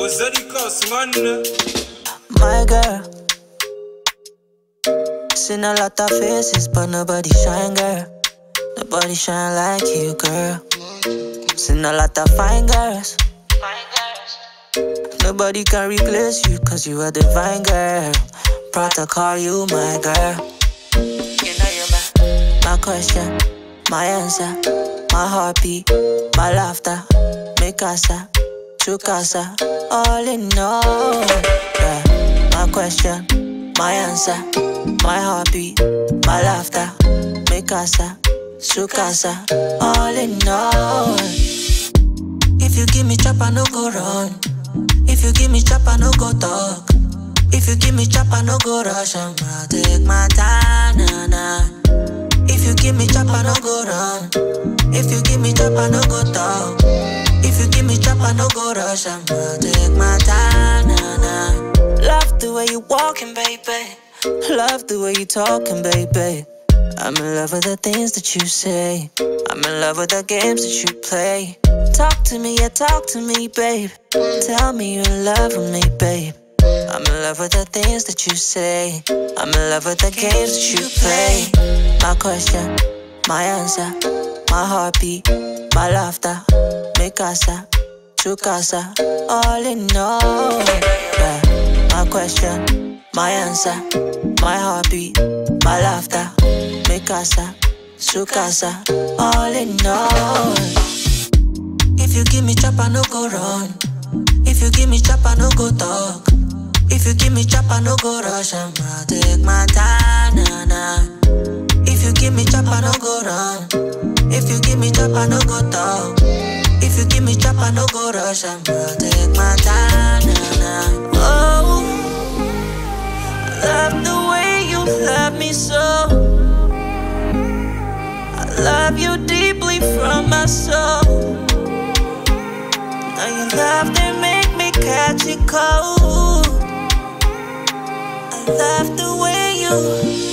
Ozarikos, man. My girl. Seen a lot of faces, but nobody shine, girl. Nobody shine like you, girl. Seen a lot of fine girls. Nobody can replace you, cause you are divine, girl. Proud to call you my girl. You know you're my, my question, my answer, my heartbeat, my laughter, mi casa, tu casa, all in all. Yeah. My question, my answer, my heartbeat, my laughter, mi casa, su casa, all in all. If you give me chop, I no go run. If you give me chop, I no go talk. If you give me chop, I no go rush. I'm gonna take my time, nah, nah. If you give me chop, I no go run. If you give me chop, I no go talk. If you give me chop, I no go rush. I'm gonna take my time, nah, nah. Love the way you walking, baby. Love the way you talking, baby. I'm in love with the things that you say. I'm in love with the games that you play. Talk to me, yeah, talk to me, babe. Tell me you're in love with me, babe. I'm in love with the things that you say. I'm in love with the games that you play. My question, my answer, my heartbeat, my laughter, mi casa, tu casa, all in all. Yeah. My question, my answer, my heartbeat, my laughter, mi casa, su casa, all in all. If you give me chop, I no go run. If you give me chop, I no go talk. If you give me chop, I no go rush. I'm gonna take my time, nah, nah. If you give me chop, I no go run. If you give me chop, I no go talk. If you give me chop, I no go rush. I'm gonna take my time, nah, nah. Oh, I love the way you love me so. I love you deeply from my soul. Now your love they make me catch it cold. I love the way you